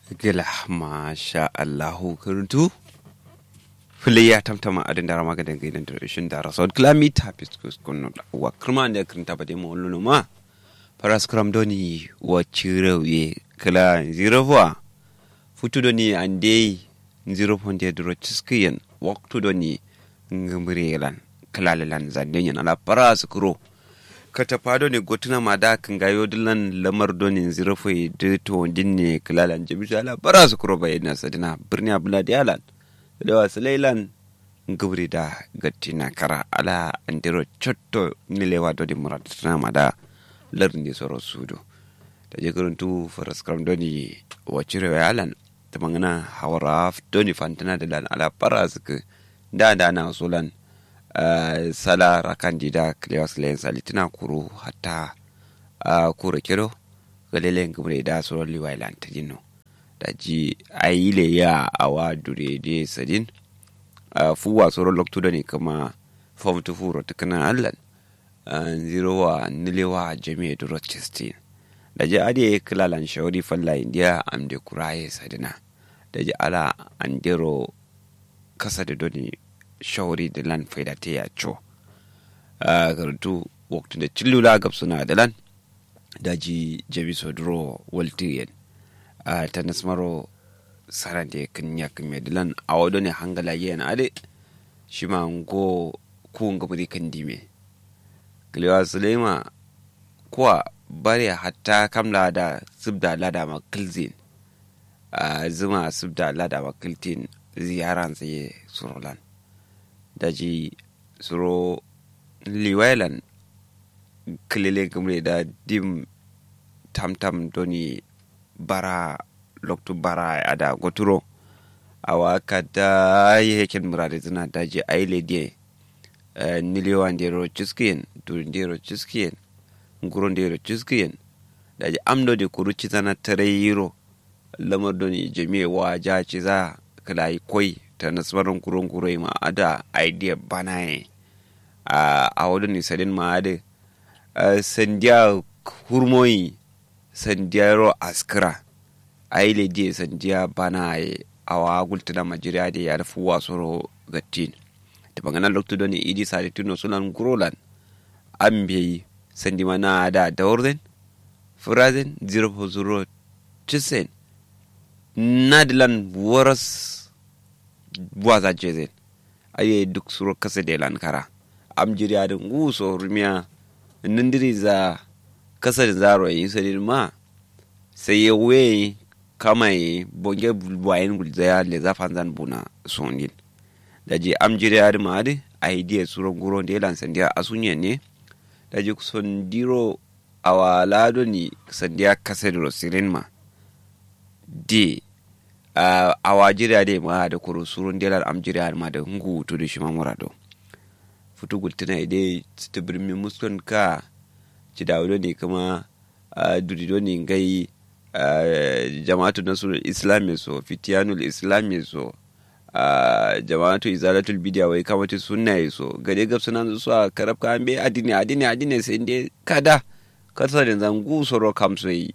gila masha Allahu kurtu fili ya tamtama adin dara maga da gaidan da shin dara so klami tapis kus kunno wa kurma da krinta bade mo lulu ma paras kram doni wa chirewe kala zero wa futu doni ande zero ponde dro chiskiyen waktu doni ngumrelan kala lan zanden ala paras kro kata fado ne gotuna ma da kan gayo dilan lamar donin zirafai da to dinne kilalan jamisu ala bara su kuro bayyana sadina birni abula da yalan da wasu lailan gubri da gattina kara ala andiro chotto nilewa dodin muratuna ma da larin da soro sudo da je tu faras karam doni wacire yalan ta mangana hawara doni fantana da lan ala bara su da da na sulan Uh, sala rakandida klewas len salitina kuru hatta uh, kuro kero galele ngumre da soro liwai lantajino da ji ayile ya awa dure de sadin uh, fuwa soro loktudo ne kama fom tu furo tukana allan uh, zero wa nilewa jami'a duro chestin da ji ade kilalan shauri falla indiya amde kuraye sadina da ji ala andero kasa da doni shawari da lan faida ta ya co a karatu waktu da cillula gab suna da lan daji jabi sodro waltiyen a ta nasmaro sara da kan ya kan da lan a wado ne hangala yana ade shi ma ngo ku nga bari kan dime kilewa sulema kuwa bare hatta kamla da subda lada makilzin a zuma subda lada makiltin ziyaran tsaye surolan daji suro liwailan kilele gumre da dim tamtam doni bara loktu bara ada goturo awa kada yeken murade zina daji aile die uh, niliwa ndero chuskien dur ndero chuskien nguro ndero chuskien daji amdo de kuru chizana tare yiro lamar doni jami'a wa ja ciza kala koi ta nasarar kurun kurai ma ada idea bana ye a wadda ni sadin ma ade sandiya hurmoyi sandiyaro askira a yi lediye sandiya bana ye a wa gultuna majiriya da ya rufu wasu gattin ta bangana loktu don idi sadi tuno sunan gurolan an biyi sandi mana da daurzen furazen 0 cisen nadilan waras buwaza jezen aye duk suro kasa de lankara am jiri adin nguso rumiya nindiri za kasa da zaro yi sadin ma sai ya we kama yi bonge bulbuwayen gulzaya le zafan zan buna sondin da je am jiri adin ma adi a yi diya suro guro da yalan sandiya asunye ne da je sondiro awa lado ni sandiya kasa da rosirin ma de Uh, a wajiriya de ma da kuru surun delar amjiriya ma da ngu to da shi ma murado futu gultina ide ta birmi muskon ka ci da ne kuma uh, durido ne gai uh, jama'atu nasul islami so fitiyanul islami so jama'atu izalatul bidiya wai kamata sunna yi so gade gab suna su a karab ka an bai adini adini adini sai inde kada kasar da zangu soro kamso yi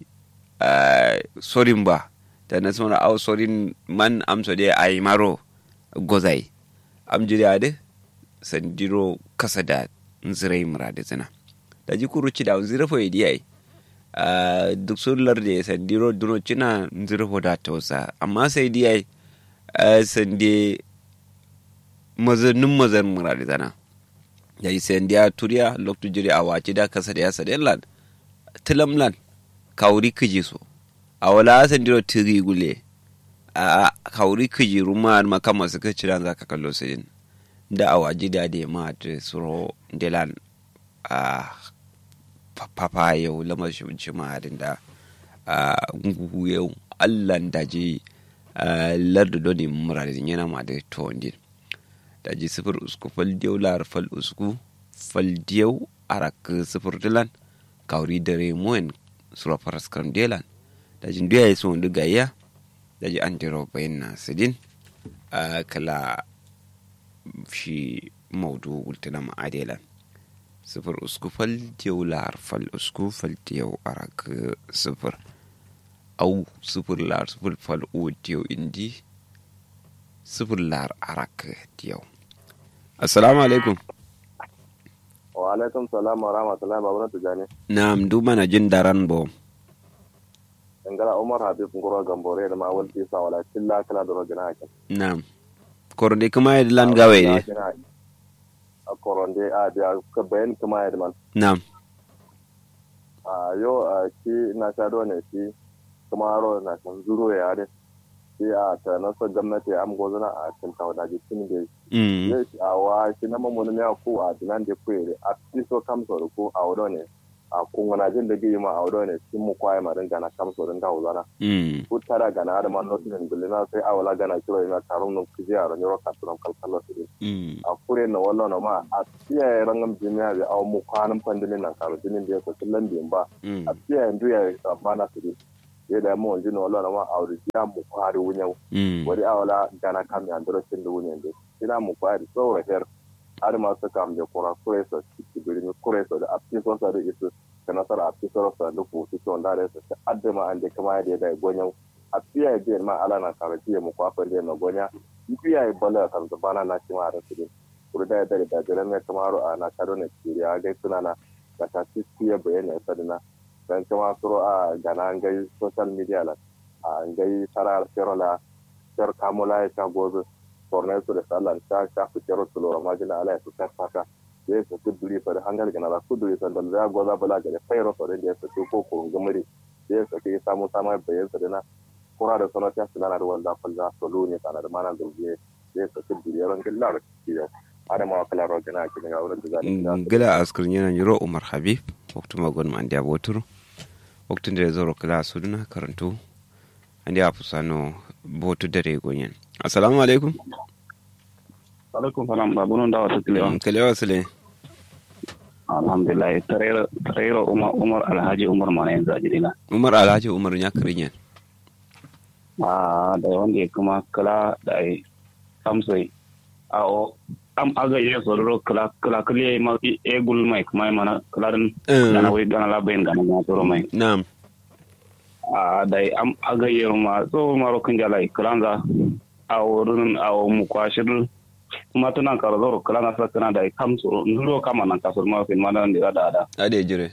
sorin ba ta na suna au sorin man amso de ay maro gozai am jiri ade sandiro kasa da nzirai murade zina da ji kuru ci da nzira fo idi ai duk sun larde sandiro duno cina nzira fo da tausa amma sai di ai sande mazanin mazan murade zina da yi sandiya turiya loktu jiri a wace da kasa da ya sadin lan tilamlan kawuri kiji so a wala asan diro tiri gule a kauri kiji ruma ma kama su ka ciran za ka kallo su yin da a waji da da ma ta suro delan a papa yau lamar shi ci ma hadin da a ngugu yau allan da ji lardu doni muradin yana ma da to din da ji sifir usku fal diyau lar fal usku fal diyau arak sifir dilan kauri dare moen sura faras kan delan daji nduya yi sun duga iya daji an diro bayan na sidin a kala shi maudu gultuna ma'adela sifir usku fal diyau lar fal usku fal diyau arak sifir au sifir lar sifir fal o diyo indi sifir lar arak diyo assalamu alaikum wa alaikum salam wa rahmatullahi wa barakatuh na'am du mana jin daran bo ngala umar habib ngoro gambore da ma walti sa wala killa kala do gina hakan na'am korode kuma yadda lan gawe ne a koronde a da ka bayan kuma yadda man na'am a yo a shi na sha do ne shi kuma ro na san zuro ya de shi a ta na so gwamnati am gozana a cikin tawada ji tin de mm ne a wa shi na mamu ne ku a dinan de ku a ti so kam so ko a wodo ne a kungana jin da gi ma a wodo ne sun mu kwaye ma dinga na kam so din ga wuzana mm kutara gana da man notin gulina sai awala gana kiro ina tarum no kiji a ranyo ka turam kalkalo su mm a kure na wallo na ma a tiya rangam jimiya bi aw mu kwanan pandinin nan karo jinin da ko tillan bi ba mm a tiya ndu ya bana su ye da mo jino wallo na ma a wuri ya mu kwari wunya mm wari awala gana kam ya ndoro tin da wunya de ina mu kwari so her har ma su kam da kura kure so ki bi ni kure so da a ti so sa da isu kana sara a ti so sa da ku ti so ndare so adde ma ande kama ya da gonyan a fiya biyan ma ala na kare fiye mu kwafin da na gonya fiya yi bala kan bana na cima da su din kuri da da da da ne kamaro a na karo ne kiri a gai suna na da ta ci fiye bayan ya sadina dan kama suro a gana an gai social media la a gai sarar serola ser kamula ya ta gobe bornai su da sallan ta ta fi kero su lura majina ala ya su ta fata ya su kuduri fa da hangal gana da kuduri sandan za goza bala ga da fairo fa da ya su ko ko gumuri ya su ke samu sama bayan sadina kura da sono ta sila na ruwan zafin za su luni kana da mana zurgiye zai sa su biyar ran gilla da kiyo ada ma kala ro gina ki daga wurin da zai gila askar yana yiro umar habib waktu magon ma ndiya boturu waktu da zoro kala suduna karantu andi a fusano botu dare gonyen assalamu alaikum alaikum salam babu nun da wata kilewa kalewa sule alhamdulillah tarero tarero umar umar alhaji umar mana yanzu a jirina umar alhaji umar ya kirinyen a da wanda ya kuma kala da ai samsai a o am aga ye sororo kala kala kale ma e gul mai kuma mana kala dan dana wai dana la bayin dana ma toro mai na'am a da am aga ye ma so maro kun jalai kalanza a wurin a mu kwashir kuma tana karo zoro kala na sakana da kam so nduro kama nan kasur ma fin mana ndira da da ade jire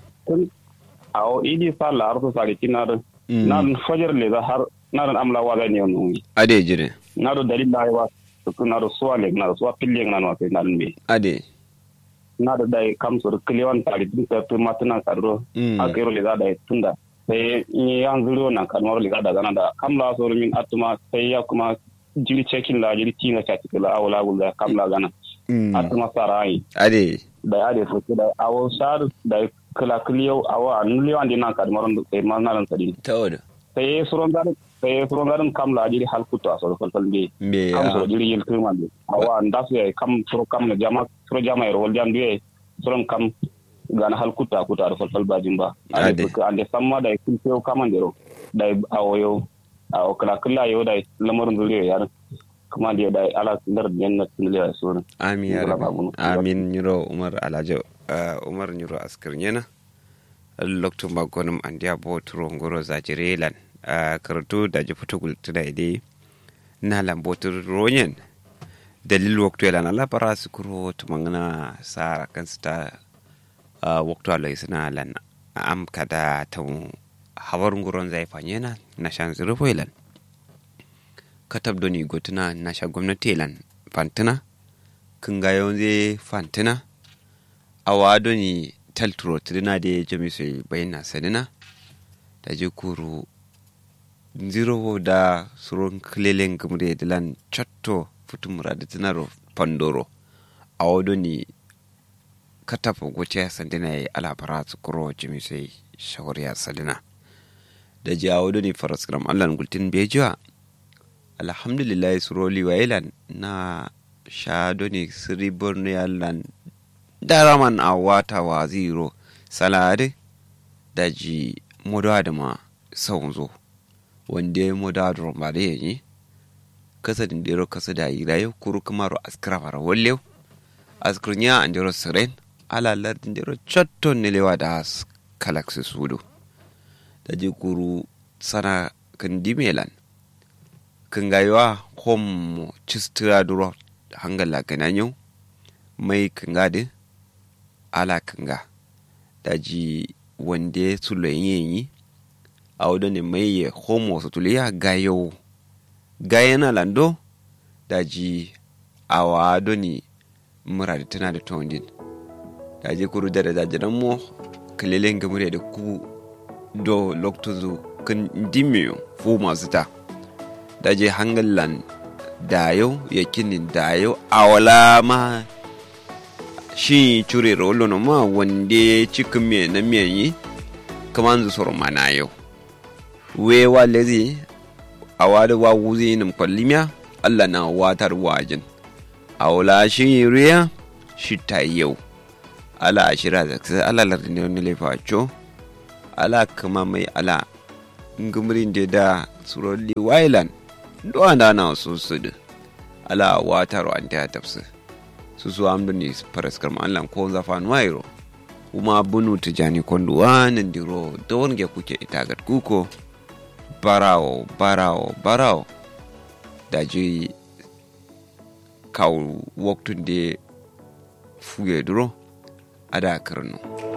a o idi sala arto sali kinar nan fajar le za har nan amla wala ne on ade jire na do dalil la wa to na do swale na do swa pille na no na be ade na do dai kam so kliwan tali tun ta to matana karo a kero le za da tunda sai in yan zuro na kalmar le za da gana da kam la so min atuma sai ya kuma jiri cekin la jiri tina ta tikila awla gulda kam la gana atuma sarai ade da ade so da awo sar da kala kliyo awa nuliyo andi na kalmar do sai ma na ran sadi tawada sai suron garin sai suron garin kam la jiri hal kuto aso falfal be me kam so jiri yel kirma be awa ndas ye kam suro kam na jama suro jama ro wal jam be suron kam gana hal kuta kuta do falfal ba jimba ade ko ande samma da kun tew kamandero da awoyo awo kala kala yo da lamarin zuriya yar kuma da da ala dar janna tunliya suran amin ya rabbi amin nyiro umar alhaji umar nyiro askar nyena loktu magonum andiya bo turo ngoro zajirelan karatu da ji fito gultuna ide na lambotur ronyen dalil waktu yalan ala para sukuro tumangana sa kan sta waktu ala isna lan am kada tamu hawar nguron zai fanyena na shan zirfo yalan katab doni gotuna na sha gwamnati yalan fantina kun ga zai fantina awa doni talturo tidina de jami sai bayna sanina da je kuru zero da suron klelen gumre dilan chatto futumura da tinaro pandoro a wado ni katafa goce sandina ya alabara su kuro jami sai shawariya sadina da je a wado ni faraskram allan gultin bejiwa alhamdulillah suroli wa ilan na shado ni siri borno yallan daraman a wata wa zero salade da ji moda da ma sau zo wanda ya moda da romba da yanyi kasa din dero kasa da yi rayu kuru kuma ro askara fara wallew askurnya an dero siren ala lardin dero chatton ne lewa da kalak su sudo da ji kuru sana kan dimelan kan gayuwa homo cistura duro hangala gananyo mai kan gadi ala kan ga daji wande su yi a wadda ne mai ya homo su tuliya gayo gayana lando daji a wado ne mura da tana da tondin daji kuru da da jajiran mu kalilin gamure da ku do loktozu kan dimiyo fu masu ta daji hangalan dayo yakinin dayo awala ma shi cure rolo no ma wande cikin me na me yi kaman zu soro mana yau we wa lezi awada wa wuzi nim kwallimiya Allah na watar wajin awla shi riya shi ta yau ala ashira da sai ala lardin ne lefa cho ala kama mai ala ngumrin da da suroli wailan do anda na su su ala watar wa anta tafsir su su amdu ni paraskar ma Allah ko zafan wairo kuma bunu tijani kondo wanan diro da wonge kuke itagat kuko barawo barawo barawo da ji kawo waktun da fuge duro a da karno